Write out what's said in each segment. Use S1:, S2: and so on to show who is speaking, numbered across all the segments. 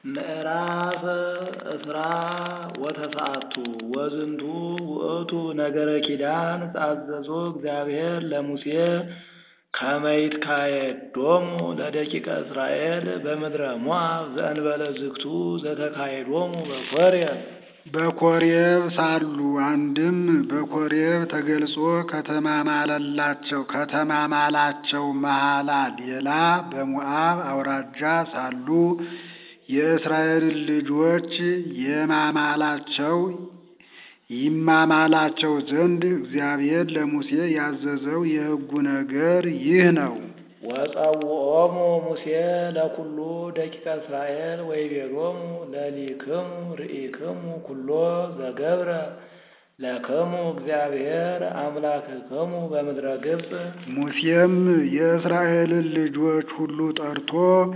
S1: ምዕራፍ እስራ ወተስዓቱ ወዝንቱ ውእቱ ነገረ ኪዳን ዘአዘዞ እግዚአብሔር ለሙሴ ከመ ይትካየዶሙ ለደቂቀ እስራኤል በምድረ ሞዓብ ዘእንበለ ዝግቱ ዘተካየዶሙ በኮሬብ
S2: በኮሬብ ሳሉ አንድም በኮሬብ ተገልጾ ከተማማለላቸው ከተማማላቸው መሐላ ሌላ በሞዓብ አውራጃ ሳሉ የእስራኤልን ልጆች የማማላቸው ይማማላቸው ዘንድ እግዚአብሔር ለሙሴ ያዘዘው የሕጉ ነገር ይህ ነው።
S1: ወጸውዖሙ ሙሴ ለኩሉ ደቂቀ እስራኤል ወይቤሎሙ ለሊክሙ ርኢክሙ ኩሎ ዘገብረ ለክሙ እግዚአብሔር አምላክክሙ በምድረ ግብፅ።
S2: ሙሴም የእስራኤልን ልጆች ሁሉ ጠርቶ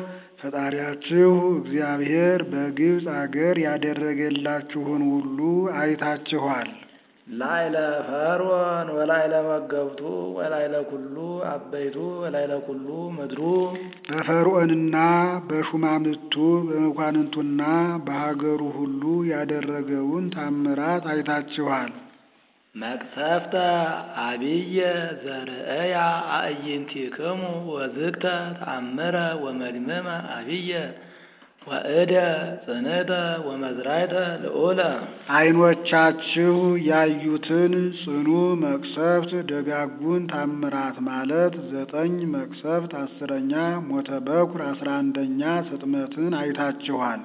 S2: ፈጣሪያችሁ እግዚአብሔር በግብፅ አገር ያደረገላችሁን ሁሉ አይታችኋል።
S1: ላይለ ፈርዖን ወላይለ መገብቱ ወላይለ ኩሉ አበይቱ ወላይለ ኩሉ ምድሩ
S2: በፈርዖንና በሹማምቱ በመኳንንቱና በሀገሩ ሁሉ ያደረገውን ታምራት አይታችኋል።
S1: መቅሰፍተ አብየ ዘርእያ አዕይንቲክሙ ወዝግተ ተአምረ ወመድምመ አብየ ወእደ ጽንዕተ ወመዝራይተ ልዑለ
S2: ዓይኖቻችሁ ያዩትን ጽኑ መቅሰፍት ደጋጉን ታምራት ማለት ዘጠኝ መቅሰፍት አስረኛ ሞተ በኩር አስራ አንደኛ ስጥመትን አይታችኋል።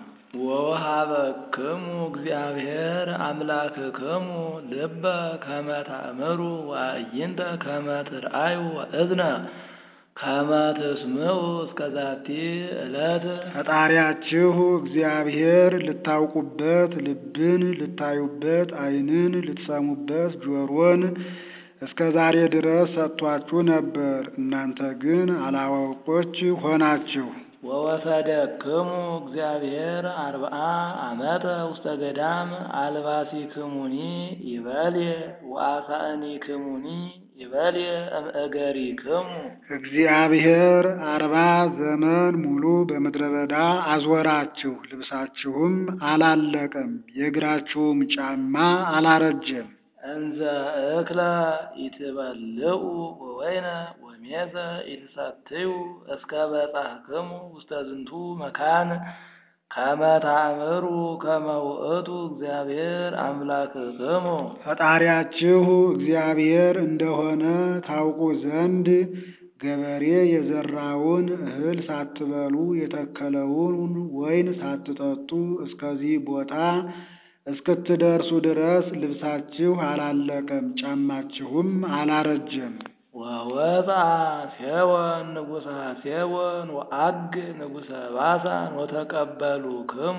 S1: ወወሀበክሙ እግዚአብሔር አምላክክሙ ልበ ከመ ተአምሩ ወአዕይንተ ከመ ትርአዩ ወእዝነ ከመ ትስምዑ እስከ ዛቲ ዕለት
S2: ፈጣሪያችሁ እግዚአብሔር ልታውቁበት ልብን ልታዩበት ዓይንን ልትሰሙበት ጆሮን እስከ ዛሬ ድረስ ሰጥቷችሁ ነበር። እናንተ ግን አላዋቆች ሆናችሁ።
S1: ወወሰደክሙ እግዚአብሔር አርብዓ ዓመተ ውስተ ገዳም አልባሲክሙኒ ይበልየ ወአሳእኒክሙኒ ይበልየ እምእገሪክሙ
S2: እግዚአብሔር አርባ ዘመን ሙሉ በምድረ በዳ አዞራችሁ፣ ልብሳችሁም አላለቀም፣ የእግራችሁም ጫማ አላረጀም።
S1: እንዘ እክለ ኢትበልዑ ወወይነ ወሜዘ ኢትሰትዩ እስከ በጻሕክሙ ውስተ ዝንቱ መካን ከመ ተአምሩ ከመ ውእቱ እግዚአብሔር አምላክክሙ
S2: ፈጣሪያችሁ እግዚአብሔር እንደሆነ ታውቁ ዘንድ ገበሬ የዘራውን እህል ሳትበሉ የተከለውን ወይን ሳትጠጡ እስከዚህ ቦታ እስክትደርሱ ድረስ ልብሳችሁ አላለቀም፣ ጫማችሁም አላረጀም።
S1: ወወፃ ሴዎን ንጉሠ ሴዎን ወአግ ንጉሠ ባሳን ወተቀበሉክሙ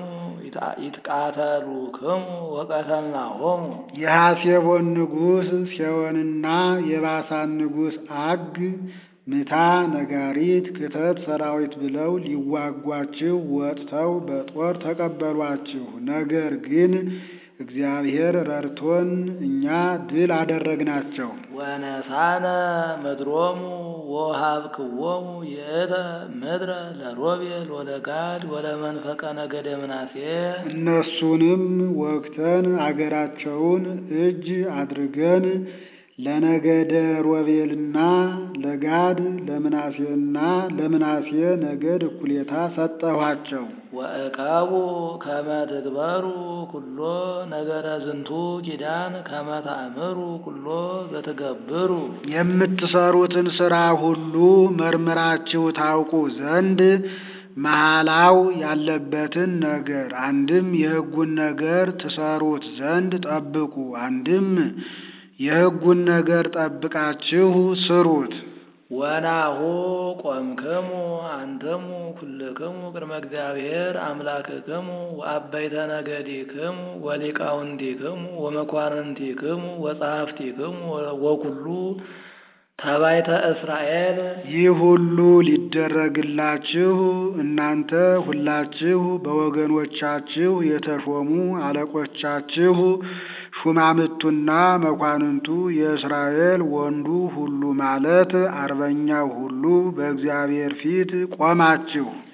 S1: ይትቃተሉክሙ ወቀተልናሆሙ
S2: የሐሴቦን ንጉሥ ሴዎንና የባሳን ንጉሥ አግ ምታ ነጋሪት ክተት ሰራዊት ብለው ሊዋጓችሁ ወጥተው በጦር ተቀበሏችሁ። ነገር ግን እግዚአብሔር ረድቶን እኛ ድል አደረግናቸው።
S1: ወነሳነ ምድሮሙ ወሃብክዎሙ ይእተ ምድረ ለሮቤል ወለጋድ ወለመንፈቀ ነገደ ምናሴ
S2: እነሱንም ወግተን አገራቸውን እጅ አድርገን ለነገደ ሮቤልና ለጋድ ለምናሴና ለምናሴ ነገድ እኩሌታ ሰጠኋቸው።
S1: ወእቀቡ ከመ ትግበሩ ኩሎ ነገረ ዝንቱ ኪዳን ከመ ተአምሩ ኩሎ ዘትገብሩ
S2: የምትሰሩትን ሥራ ሁሉ መርምራችሁ ታውቁ ዘንድ መሐላው ያለበትን ነገር አንድም የሕጉን ነገር ትሰሩት ዘንድ ጠብቁ፣ አንድም የሕጉን ነገር ጠብቃችሁ ስሩት።
S1: ወናሁ ቆምክሙ አንተሙ ኩልክሙ ቅድመ እግዚአብሔር አምላክክሙ ወአበይተ ነገዲክሙ ወሊቃውንቲክሙ ወመኳንንቲክሙ ወጸሐፍቲክሙ ወኩሉ ተባይተ እስራኤል
S2: ይህ ሁሉ ሊደረግላችሁ እናንተ ሁላችሁ በወገኖቻችሁ የተሾሙ አለቆቻችሁ ሹማምቱና መኳንንቱ የእስራኤል ወንዱ ሁሉ ማለት አርበኛው ሁሉ በእግዚአብሔር ፊት ቆማችሁ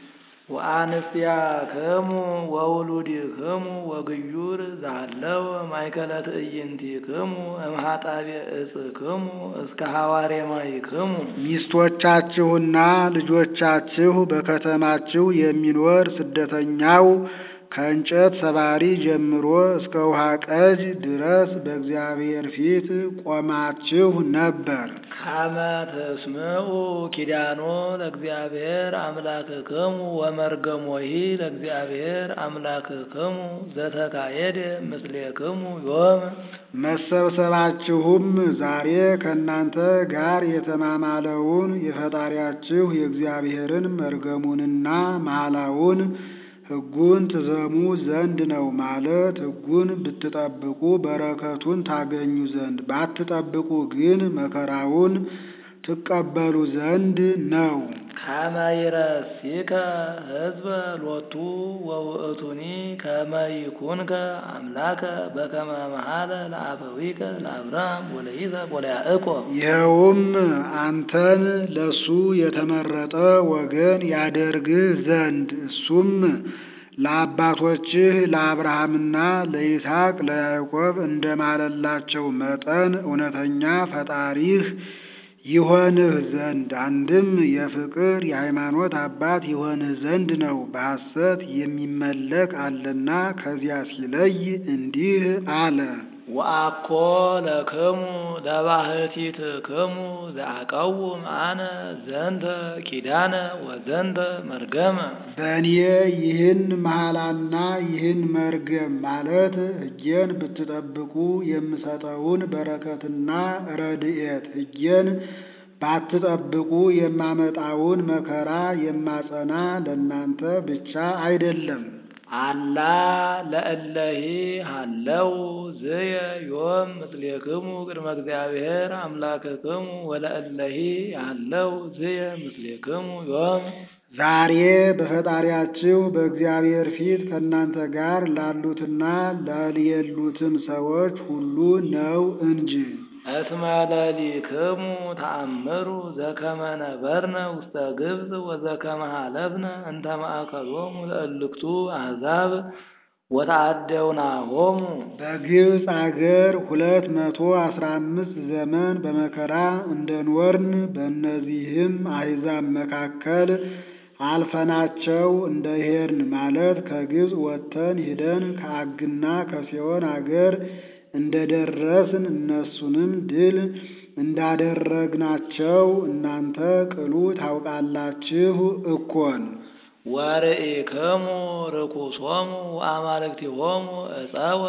S1: ወአንስቲያክሙ ወውሉድክሙ ወግዩር ዛለው ማእከለ ትዕይንቲክሙ እምኃጣቤ ዕፅክሙ እስከ ሐዋሬ ማይክሙ
S2: ሚስቶቻችሁና ልጆቻችሁ በከተማችሁ የሚኖር ስደተኛው ከእንጨት ሰባሪ ጀምሮ እስከ ውሃ ቀጅ ድረስ በእግዚአብሔር ፊት ቆማችሁ ነበር።
S1: ከመ ተስምዑ ኪዳኖ ለእግዚአብሔር አምላክክሙ ወመርገሞሂ ለእግዚአብሔር አምላክክሙ ዘተካየደ ምስሌክሙ ዮም
S2: መሰብሰባችሁም ዛሬ ከእናንተ ጋር የተማማለውን የፈጣሪያችሁ የእግዚአብሔርን መርገሙንና መሐላውን ሕጉን ትሰሙ ዘንድ ነው። ማለት ሕጉን ብትጠብቁ በረከቱን ታገኙ ዘንድ፣ ባትጠብቁ ግን መከራውን ትቀበሉ ዘንድ ነው።
S1: ከመ ይረሲከ ሕዝበ ሎቱ ወውእቱኒ ከመ ይኩንከ አምላከ በከመ መሐለ ለአበዊከ ለአብርሃም ወለይስሐቅ ወለያዕቆብ
S2: ይኸውም አንተን ለሱ የተመረጠ ወገን ያደርግህ ዘንድ እሱም ለአባቶችህ ለአብርሃምና ለይስሐቅ ለያዕቆብ እንደማለላቸው መጠን እውነተኛ ፈጣሪህ ይሆንህ ዘንድ አንድም የፍቅር የሃይማኖት አባት ይሆንህ ዘንድ ነው። በሐሰት የሚመለክ አለና ከዚያ ሲለይ እንዲህ አለ።
S1: ወአኮ ለክሙ ለባህቲትክሙ ዘአቀውም አነ ዘንተ ኪዳነ ወዘንተ መርገመ
S2: በእኔ ይህን መሐላና ይህን መርገም ማለት ሕጌን ብትጠብቁ የምሰጠውን በረከትና ረድኤት ሕጌን ባትጠብቁ የማመጣውን መከራ የማጸና ለእናንተ ብቻ አይደለም።
S1: አላ ለእለሂ ሃለው ዝየ ዮም ምስሌክሙ ቅድመ እግዚአብሔር አምላክክሙ ወለእለሂ ሃለው ዝየ ምስሌክሙ ዮም
S2: ዛሬ በፈጣሪያችሁ በእግዚአብሔር ፊት ከእናንተ ጋር ላሉትና ለሌሉትም ሰዎች ሁሉ ነው እንጂ።
S1: እስመ ለሊክሙ ተአምሩ ዘከመ ነበርነ ውስተ ግብፅ ወዘከመ ሀለፍነ እንተ ማእከሎሙ ለእልክቱ አሕዛብ ወተአደውናሆሙ
S2: በግብፅ አገር ሁለት መቶ አስራ አምስት ዘመን በመከራ እንደኖርን በእነዚህም አሕዛብ መካከል አልፈናቸው እንደ ሄድን ማለት ከግብፅ ወጥተን ሂደን ከአግና ከሴዎን አገር እንደ ደረስን እነሱንም ድል እንዳደረግናቸው እናንተ ቅሉ ታውቃላችሁ እኮን።
S1: ወርኢክሙ ርኩሶሙ ወአማልክቲሆሙ ዕፀወ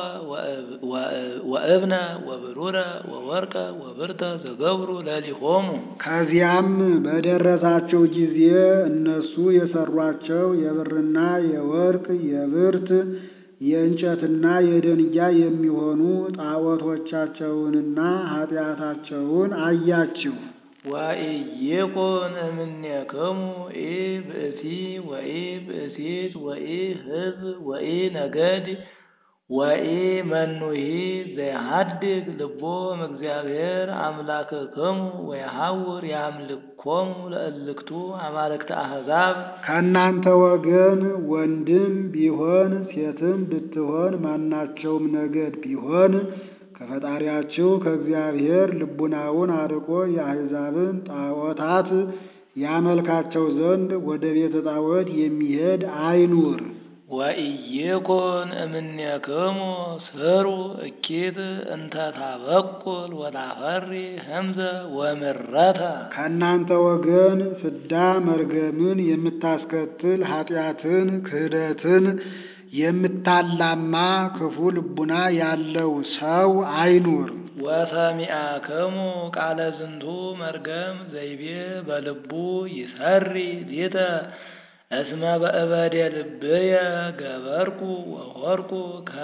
S1: ወእብነ ወብሩረ ወወርቀ ወብርተ ዘገብሩ ለሊሆሙ
S2: ከዚያም በደረሳቸው ጊዜ እነሱ የሰሯቸው የብርና የወርቅ የብርት የእንጨትና የደንጊያ የሚሆኑ ጣዖቶቻቸውንና ኃጢአታቸውን አያችሁ።
S1: ወኢይኩን እምኔክሙ ኢ ብእሲ ወኢ ብእሲት ወኢ ሕዝብ ወኢ ነገድ ወኢ መኑሂ ዘይሃድግ ልቦ እምእግዚአብሔር አምላክክሙ ወየሐውር ያምልኮሙ ለእልክቱ አማልክተ አሕዛብ
S2: ከእናንተ ወገን ወንድም ቢሆን ሴትም ብትሆን ማናቸውም ነገድ ቢሆን ከፈጣሪያችሁ ከእግዚአብሔር ልቡናውን አርቆ የአሕዛብን ጣዖታት ያመልካቸው ዘንድ ወደ ቤተ ጣዖት የሚሄድ አይኑር።
S1: ወኢይኩን እምኔክሙ ስሩ እኪት እንተ ታበቁል ወታፈሪ ህምዘ ወምረተ
S2: ከእናንተ ወገን ፍዳ መርገምን የምታስከትል ኃጢአትን፣ ክህደትን የምታላማ ክፉ ልቡና ያለው ሰው አይኑር።
S1: ወሰሚአክሙ ቃለ ዝንቱ መርገም ዘይቤ በልቡ ይሰሪ ሊተ እስመ በእበደ ልብየ ገበርኩ ወሆርኩ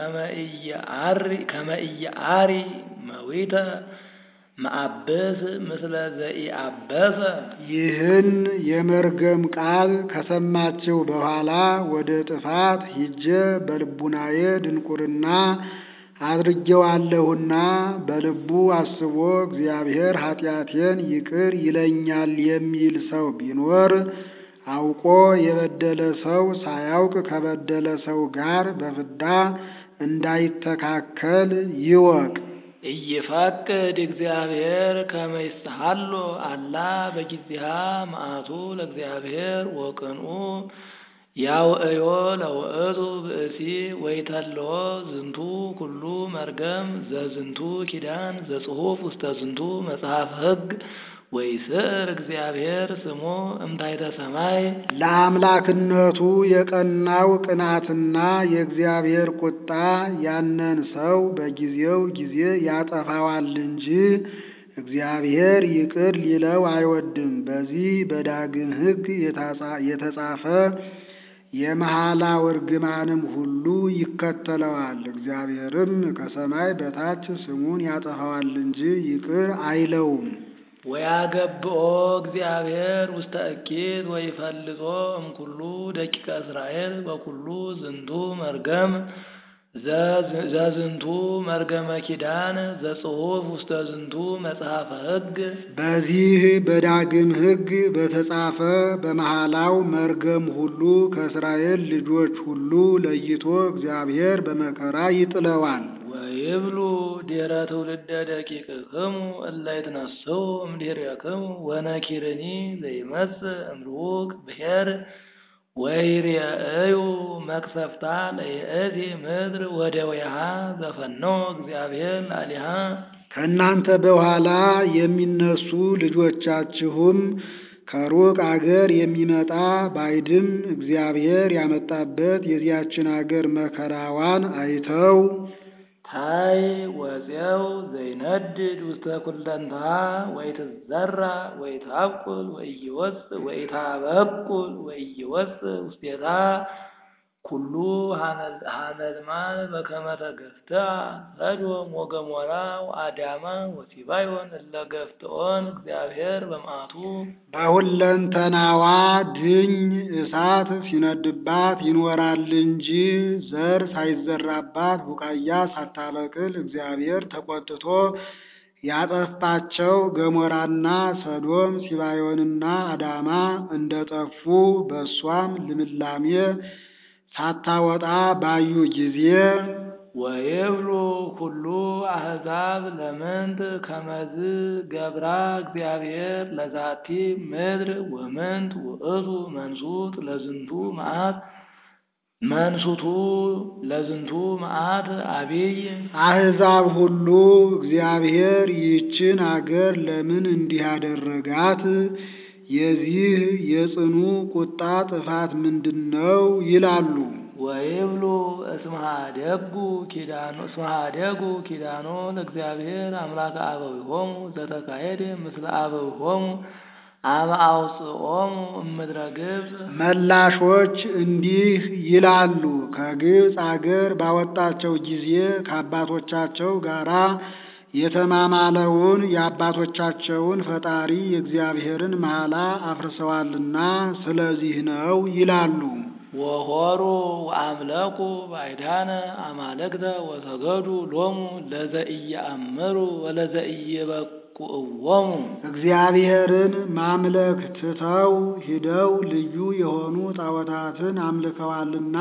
S1: ከመ ኢየዐሪ መዊተ መአብስ ምስለ ዘኢአበሰ
S2: ይህን የመርገም ቃል ከሰማችሁ በኋላ ወደ ጥፋት ሂጄ በልቡናዬ ድንቁርና አድርጌዋለሁና በልቡ አስቦ እግዚአብሔር ኃጢአቴን ይቅር ይለኛል የሚል ሰው ቢኖር አውቆ የበደለ ሰው ሳያውቅ ከበደለ ሰው ጋር በፍዳ እንዳይተካከል ይወቅ።
S1: ኢይፈቅድ እግዚአብሔር ከመ ይስሐሎ አላ በጊዜሃ መዓቱ ለእግዚአብሔር ወቅንኡ ያውእዮ ለውእቱ ብእሲ ወይተልዎ ዝንቱ ኩሉ መርገም ዘዝንቱ ኪዳን ዘጽሑፍ ውስተ ዝንቱ መጽሐፍ ሕግ ወይስዕር እግዚአብሔር ስሞ እምታይተ ሰማይ
S2: ለአምላክነቱ የቀናው ቅናትና የእግዚአብሔር ቁጣ ያንን ሰው በጊዜው ጊዜ ያጠፋዋል እንጂ እግዚአብሔር ይቅር ሊለው አይወድም። በዚህ በዳግም ሕግ የተጻፈ የመሐላው እርግማንም ሁሉ ይከተለዋል። እግዚአብሔርም ከሰማይ በታች ስሙን ያጠፋዋል እንጂ ይቅር አይለውም።
S1: ወያገብኦ እግዚአብሔር ውስተ እኪት ወይፈልጦ እምኩሉ ደቂቀ እስራኤል በኩሉ ዝንቱ መርገም ዘዝንቱ መርገመ ኪዳን ዘጽሑፍ ውስተ ዝንቱ መጽሐፈ ሕግ
S2: በዚህ በዳግም ሕግ በተጻፈ በመሐላው መርገም ሁሉ ከእስራኤል ልጆች ሁሉ ለይቶ እግዚአብሔር በመከራ ይጥለዋል።
S1: ወይብሉ ዲረ ትውልደ ደቂቅክሙ እለ ይትነሥኡ እምድኅሬክሙ ወነኪርኒ ዘይመጽእ እምርሑቅ ብሔር ወይሬእዩ መቅሰፍታ ለይእቲ ምድር ወደዊሃ ዘፈነወ እግዚአብሔር ላሊሃ
S2: ከእናንተ በኋላ የሚነሱ ልጆቻችሁም ከሩቅ አገር የሚመጣ ባይድም እግዚአብሔር ያመጣበት የዚያችን አገር መከራዋን አይተው
S1: ታይ ወፄው ዘይነድድ ውስተ ኩለንትሃ ወይትዘራ ወይታብቁል ወኢይወፅእ ወኢታበቁል ወኢይወፅእ ውስቴታ ኩሉ ሐመልማል በከመ ተገፍትአ ሰዶም ወገሞራ ወአዳማ ወሲባዮን እለ ገፍትኦን እግዚአብሔር በመዓቱ
S2: በሁለንተናዋ ድኝ እሳት ሲነድባት ይኖራል እንጂ ዘር ሳይዘራባት ቡቃያ ሳታበቅል እግዚአብሔር ተቆጥቶ ያጠፋቸው ገሞራና ሰዶም ሲባዮንና አዳማ እንደጠፉ በእሷም ልምላሜ ሳታወጣ ባዩ ጊዜ
S1: ወይብሉ ኩሉ አሕዛብ ለምንት ከመዝ ገብራ እግዚአብሔር ለዛቲ ምድር ወምንት ውእቱ መንሱት ለዝንቱ መዓት መንሱቱ ለዝንቱ መዓት አቢይ
S2: አሕዛብ ሁሉ እግዚአብሔር ይህችን አገር ለምን እንዲህ አደረጋት? የዚህ የጽኑ ቁጣ ጥፋት ምንድን ነው? ይላሉ።
S1: ወይብሉ እስመ ኀደጉ ኪዳኖ እስመ ኀደጉ ኪዳኖ ለእግዚአብሔር አምላከ አበዊሆሙ ዘተካሄደ ምስለ አበዊሆሙ አመ አውፅኦሙ እምድረ ግብፅ
S2: መላሾች እንዲህ ይላሉ። ከግብፅ አገር ባወጣቸው ጊዜ ከአባቶቻቸው ጋራ የተማማለውን የአባቶቻቸውን ፈጣሪ የእግዚአብሔርን መሐላ አፍርሰዋልና ስለዚህ ነው ይላሉ።
S1: ወሆሩ ወአምለኩ ባዕዳነ አማልክተ ወሰገዱ ሎሙ ለዘኢየአምሩ ወለዘኢየበቁዕዎሙ
S2: እግዚአብሔርን ማምለክ ትተው ሂደው ልዩ የሆኑ ጣዖታትን አምልከዋልና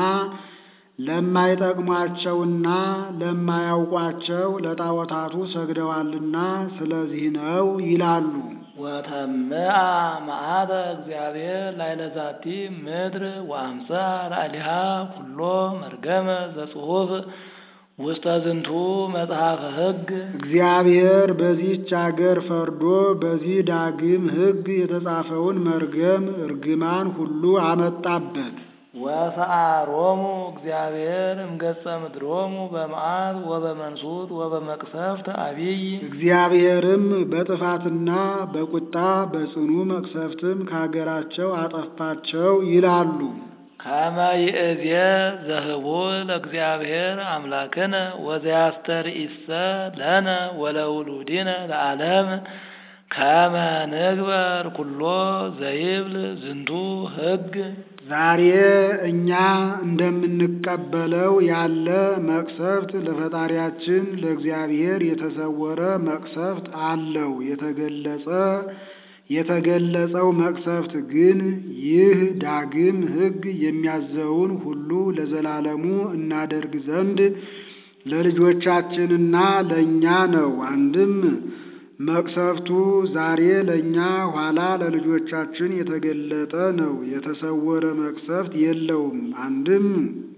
S2: ለማይጠቅሟቸውና ለማያውቋቸው ለጣዖታቱ ሰግደዋልና ስለዚህ ነው ይላሉ።
S1: ወተምአ መዓተ እግዚአብሔር ላዕለ ዛቲ ምድር ወአምሳ ላዕሌሃ ኩሎ መርገመ ዘጽሑፍ ውስተ ዝንቱ መጽሐፈ ሕግ
S2: እግዚአብሔር በዚህች አገር ፈርዶ በዚህ ዳግም ሕግ የተጻፈውን መርገም እርግማን ሁሉ አመጣበት።
S1: ወሰአሮሙ እግዚአብሔር እምገጸ ምድሮሙ በመዓት ወበመንሱት ወበመቅሰፍት አቢይ
S2: እግዚአብሔርም በጥፋትና በቁጣ በጽኑ መቅሰፍትም ከአገራቸው አጠፋቸው ይላሉ።
S1: ከመ ይእዜ ዘህቡ ለእግዚአብሔር አምላክነ ወዘያስተርእይሰ ለነ ወለውሉድነ ለዓለም ከመ ንግበር ኩሎ ዘይብል ዝንቱ ሕግ
S2: ዛሬ እኛ እንደምንቀበለው ያለ መቅሰፍት ለፈጣሪያችን ለእግዚአብሔር የተሰወረ መቅሰፍት አለው። የተገለጸ የተገለጸው መቅሰፍት ግን ይህ ዳግም ሕግ የሚያዘውን ሁሉ ለዘላለሙ እናደርግ ዘንድ ለልጆቻችንና ለእኛ ነው። አንድም መቅሰፍቱ ዛሬ ለእኛ ኋላ ለልጆቻችን የተገለጠ ነው። የተሰወረ መቅሰፍት የለውም። አንድም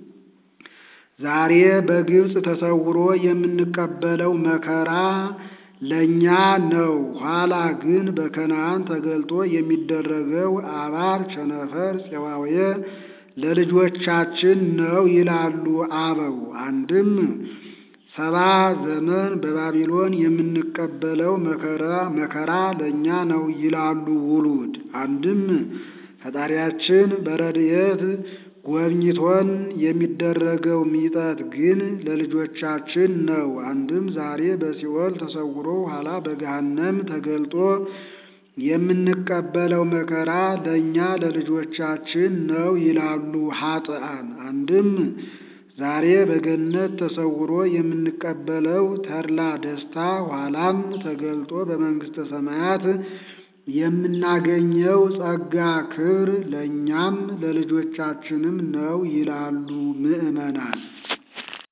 S2: ዛሬ በግብፅ ተሰውሮ የምንቀበለው መከራ ለእኛ ነው። ኋላ ግን በከነዓን ተገልጦ የሚደረገው አባር፣ ቸነፈር፣ ፄዋውየ ለልጆቻችን ነው ይላሉ አበው። አንድም ሰባ ዘመን በባቢሎን የምንቀበለው መከራ መከራ ለእኛ ነው ይላሉ ውሉድ። አንድም ፈጣሪያችን በረድኤት ጎብኝቶን የሚደረገው ሚጠት ግን ለልጆቻችን ነው። አንድም ዛሬ በሲኦል ተሰውሮ ኋላ በገሃነም ተገልጦ የምንቀበለው መከራ ለእኛ ለልጆቻችን ነው ይላሉ ኃጥአን። አንድም ዛሬ በገነት ተሰውሮ የምንቀበለው ተድላ ደስታ ኋላም ተገልጦ በመንግሥተ ሰማያት የምናገኘው ጸጋ ክብር ለእኛም ለልጆቻችንም ነው ይላሉ ምዕመናን።